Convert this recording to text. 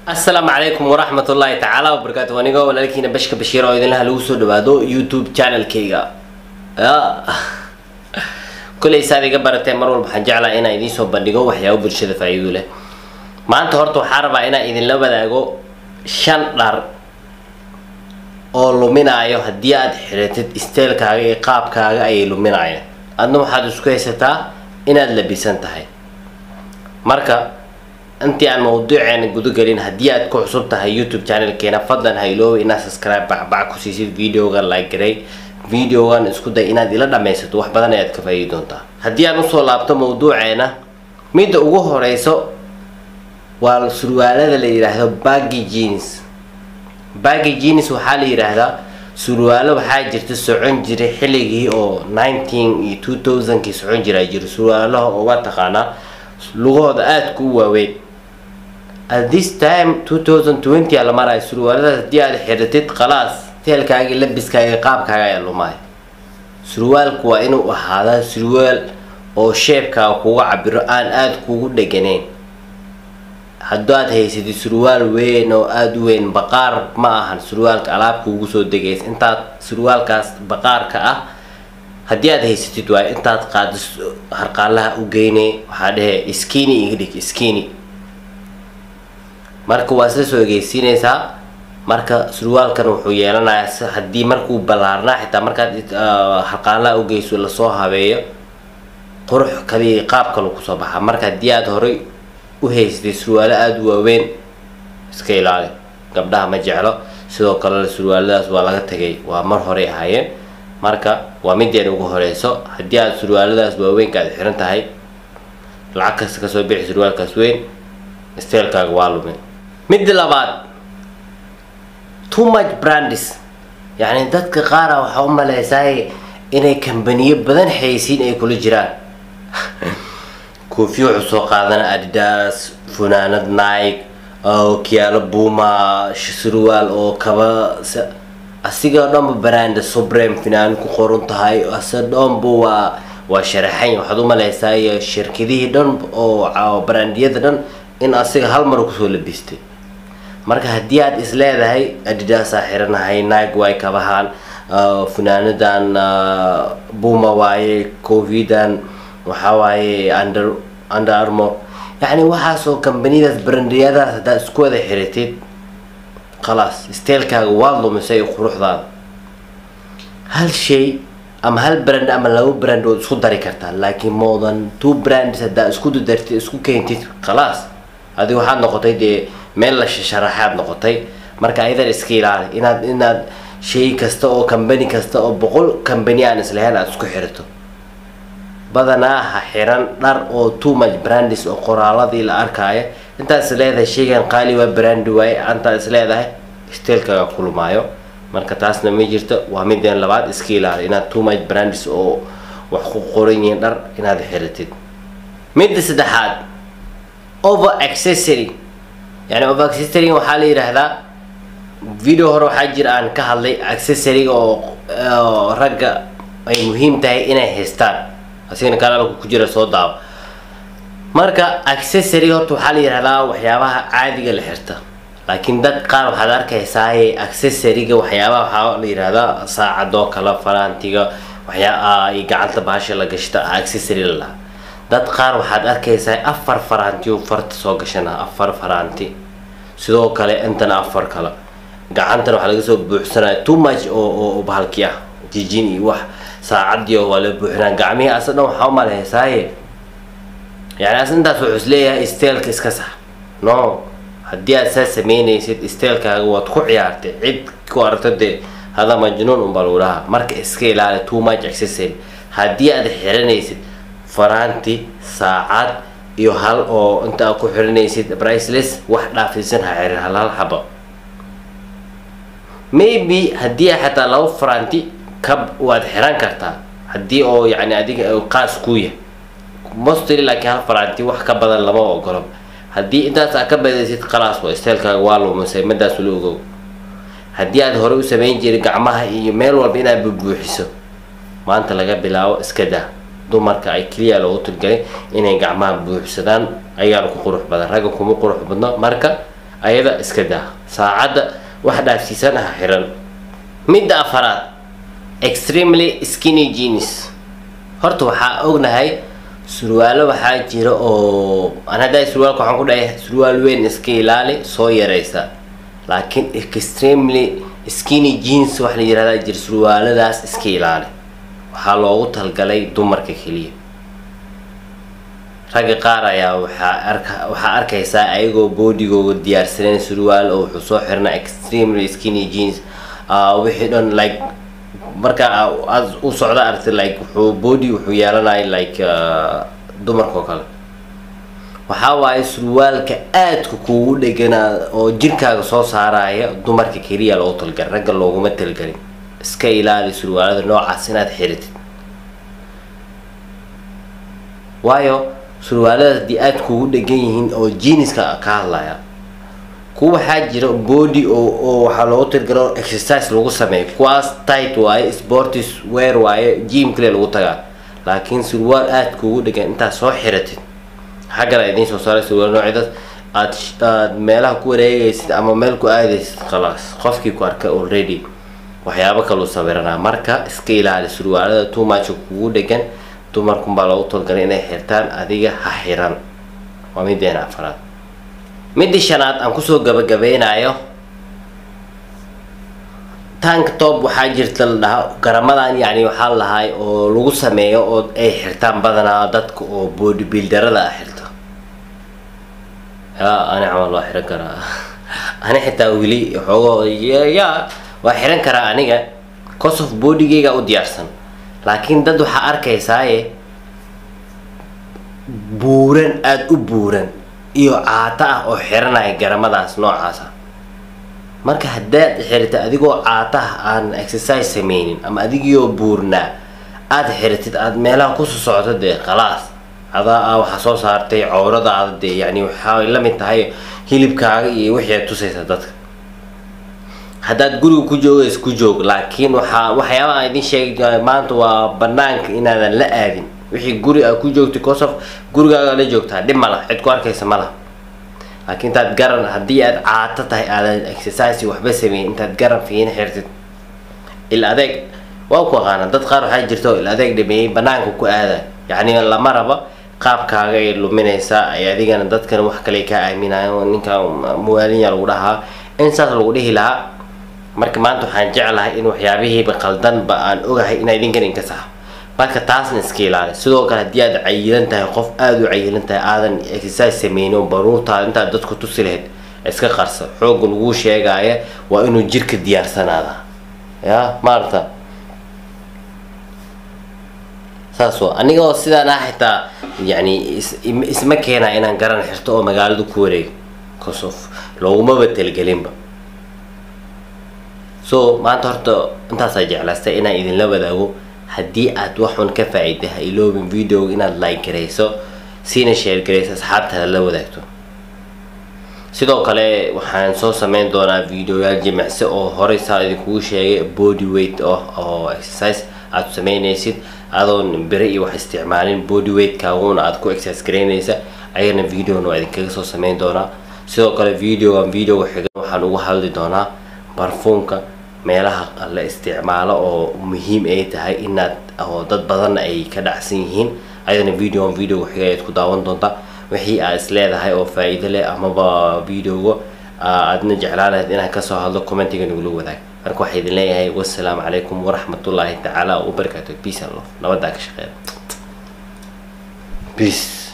asalaamu calaykum waraxmat ullaahi tacaala wabarakaatu anigoo walaalkiina bashka bashiir oo idinlaha lagu soo dhawaado youtube channelkayga kolay saad iga barateen mar walba waxaan jeclaa inaan idiin soo bandhigo waxyaabo bulshada faa-iido leh maanta horta waxaa rabaa inaan idinla wadaago shan dhar oo luminaayo haddii aad xiratid isteelkaaga iyo qaabkaaga ayay luminaayaan adna waxaad isku haysataa inaad labisan tahay marka intii aan mawduuceena gudagelin haddii aad ku cusub tahay youtube channelkeena fadlan ha iloobi inaad subscribe bacbac ku siisid videoga like garay videogan isku day inaad ila dhammaysato wax badan ayaad ka faa'iidi doontaa haddii aan usoo laabto mawduuceena midda ugu horeyso waa surwaalada la yidhaahdo baggy jeans baggy jeans waxaa la yidhaahdaa surwaalo waxaa jirta socon jiray xilligii oo nineteen iyo two thousandkii socon jiraa jiro surwaalaha oo waa taqaanaa lugahooda aadka u waaweyn at this time two thousand twenty a la maraayo surwaaladaas haddii aad xiratid khalaas teelkaaga labiskaaga qaabkaaga ayaa lumaya surwaalku waa inuu ahaadaa surwaal oo sheebkaaga kuga cabiro aan aada kugu dheganayn hadduu aad haysatid surwaal weyn oo aada u weyn baqaar ma ahan surwaalka alaab kuugu soo degaysa intaad surwaalkaas baqaarka ah haddii aad haysatid waay intaad qaado harqaalaha u geynay waxaa dhehe skini iga dhig skini marka waa isla soo egeysiinaysaa marka surwaalkan wuxuu yeelanayaa haddii markuu ballaarnaa xitaa markaad harqaalaha ugeyso lasoo habeeyo qurux kaliya qaab kalu kusoo baxaa marka haddii aad horay u haysatay surwaalo aada u waaweyn iska ilaali gabdhaha ma jeclo sidoo kale surwaaladaas waa laga tagay waa mar horey ahaayeen marka waa mideen ugu horeyso haddii aad surwaaladaas waaweynka aad xiran tahay lacag kasta kasoo bixi surwaalkaas weyn steelkaaga waa lumin midda labaad too much brandis yacni dadka qaara waxaa u maleysaay inay kambaniyo badan xaysiin ay kula jiraan koofiyo wuxuu soo qaadana adidas funaanad nike kiyaalo buuma surwaal oo kaba asiga dhanba brand subrem finaan ku qoran tahay ase dhanba waa waa sharaxan waxaad u maleysaay shirkadihii dhan oo brandiyada dhan in asiga hal mar kusoo labistay marka haddii aad is leedahay adidaasaa xiranahay nike way kabahaan funaanadan buuma waaye covidan waxaa waaye under under armor yacni waxaasoo kambaniyadaas brandiyadaas haddaad isku wada xiratid khalaas steelkaaga waad lumisay quruxdaada hal shay ama hal brand ama laba brand ood isku dari kartaa laakiin more than two brands haddaa isku dadartid isku keentid khalaas adi waxaad noqotay dee meel la sharaxaad noqotay marka ayadan iska ilaali inaad inaad shay kasta oo kambani kasta oo boqol kambani aan islahayn aada isku xirato badanaa ha xiran dhar oo too much brandis oo qoraaladii la arkaayo intaad is leedahay shaygan qaali waa brandi waaye antaad is leedahay steelkaaga kulmaayo marka taasna ma jirto waa mideen labaad iska ilaali inaad too much brandis oo wax ku qoran yihiin dhar inaad xiratid midda saddexaad over accessory yani over accessory waxaa la yidhaahdaa video hore waxaa jira aan ka hadlay accessoryga oo ragga ay muhiim tahay inay haystaan asigana kanaalka ku jira soo daawo marka accessory horta waxaa la yidhahdaa waxyaabaha caadiga la xirta laakiin dad qaar waxaad arkaysaa accessoryga waxyaabaha waxaa la yidhahdaa saacadoo kale faraantiga waxyaa gacanta baasha la gashta accessory la lahaa dad qaar waxaad arkaysaa afar faraanti oo farta soo gashana afar faraanti sidoo kale intana afar kale gacantana waxaa laga soo buuxsanaya too much oo oo bahalki ah jijin iyo wax saacadii oo waa la buuxinaa gacmihii asa dhan waxaa u maleysaaye yani as intaas wuxuu isleeyahay steelka iska sax no haddii aad saa sameynaysid steelkaaga waad ku ciyaartay cid ku aragto dee hada majnuun unbaa lagu dhahaa marka iska ilaali too much accessory haddii aad xiranaysid faraanti saacad iyo hal oo inta aad ku xiranaysid briceless wax dhaafisan ha xirin hal hal xabo maybe haddii xataa laba faraanti kab waad xiran kartaa haddii oo yani adiga qaas kuu yahay mostly laakiin hal faraanti wax ka badan lama ogolo haddii intaas aad ka badaysid khalaas waa steelkaaga waa lumisay madaas ula ogow haddii aad hore u samayn jiray gacmaha iyo meel walba inaad bubuuxiso maanta laga bilaabo iska daa dumarka ay keliya loogu tilgalay inay gacmaha buuxsadaan ayaana ku qurux badan ragga kuma qurux badno marka ayada iska daa saacadda wax dhaafsiisan ah xiran midda afaraad extremely skinny jeans horta waxaa ognahay surwaalo waxaa jira oo aan hadda surwaalka waxaan ku dhahay surwaal weyn iska ilaali soo yaraysa laakiin extremely skinny jeans wax la yirahdaa jira surwaaladaas iska ilaali waxaa loogu talgalay dumarka keliya ragga qaar ayaa waxaa arka waxaa arkaysaa ayagoo boodigooga diyaarsaneen surwaal oo wuxuu soo xirnaa extremely skinny jeans wixii dhan like marka aad u socda aragti like wuxuu body wuxuu yeelanaya like dumarkao kale waxaa waaye surwaalka aadka kuugu dheganaa oo jirkaaga soo saaraya dumarka keliya loogu talgalin ragga looguma talgelin iska ilaali surwaalada noocaas inaad xiritid waayo surwaalada haddii aada kuugu dhegan yihiin oo jeaniska ka hadlaya kuwa waxaa jira body oo oo waxaa loogu talgalo exercise lagu sameeyo kuwaas tight waaye sportis wear waaye gym kale lagu tagaa laakiin surwaal aada kuugu dhegan intaad soo xiratid xaggana idiin soo saaray surwaal noocyadaas aad aad meelaha ku wareegaysid ama meel ku aadaysid khalaas qofkii ku arka already waxyaabo kaluu sawiranaa marka iska ilaali surwaalada too much kugu dhegan dumarkunbaa loogu talgalay inay xirtaan adiga ha xiran waa mideena afaraad midii shanaad aan kusoo gabagabeynayo tank top waxaa jirta la dhahaa garamadan yacni waxaa lahay oo lagu sameeyo oo ay xirtaan badanaa dadka oo body builderada ah xirto ya ani camal waa xiran karaa ani xitaa weli xoogo ya waa xiran karaa aniga cause of bodygeyga u diyaarsan laakiin dad waxaa arkaysaaye buuran aada u buuran iyo caato ah oo xiranaya garamadaas noocaasa marka haddaad xirita adigoo caataha aan exercise sameynin ama adigioo buurnaa aada xiritid aada meelaha kusoo socto dee khalaas adaa a waxaa soo saartay cowradaada dee yani waxay la mid tahay hilibkaaga iyo wixii aad tusaysa dadka haddaad guriga ku joogays ku joog laakiin waxaa waxyaaba aan idin sheegay maanta waa banaanka inaadan la aadin wixii guri aad ku joogtay kosof gurigaaga la joogtaa dhib ma laha cid ku arkaysa ma laha laakiin intaad garan haddii aad caato tahay aadan exercise waxba sameyn intaad garan fiina xirtid il adeeg waa ku aqaana dad qaar waxaa jirta oo il adeeg dhameeyey banaanka ku aada yacni lama raba qaabkaaga ay luminaysaa ay adigana dadkan wax kale kaa aaminayo ninka muwaalinya lagu dhahaa in saas lagu dhihi lahaa marka maanta waxaan jeclahay in waxyaabihiiba qaldanba aan ogahay inaa idinkan inka saxo marka taasna iska ilaali sidoo kale haddii aad cayilan tahay qof aada u cayilan tahay aadan exercise sameynin baruurtaada intaad dadku tusi lahayd iska qarsa xoogga laguu sheegaya waa inuu jirka diyaarsanaada ya maarata saas waa aniga oo sidaan ah xitaa yani isma keenaa inaan garan xirto oo magaalada ku wareego cosof loogumaba talgelinba so maanta horta intaasaa jeclaystay inaan idinla wadaago haddii aad waxun ka faa-iday ha iloobin videoga inaad like garayso siina share garayso asxaabtaada la wadaagto sidoo kale waxaan soo sameyn doonaa videoyaal jimicsi oo horey saa idinkugu sheegay body weight oh oo exercise aad sameynaysid adoon bere iyo wax isticmaalin body weight-kaaguna aad ku exercise garaynaysa ayagana videona waa idinkaga soo sameyn doonaa sidoo kale videogan videoga xigan waxaan ugu hadli doonaa barfuumka meelaha la isticmaalo oo muhiim ay tahay inaad oo dad badan ay ka dhacsan yihiin ayadana videogan videoga xiga ayaad ku daawan doontaa wixii aad is leedahay oo faa-iido leh amaba videoga aadna jeclaan lahayd inaan kasoo hadlo commentiga nagula wadaag marka waxaa idin leeyahay wassalaamu calaykum waraxmatullaahi tacaala wabarakaatu peace and love nabadaa ka shaqeeya peace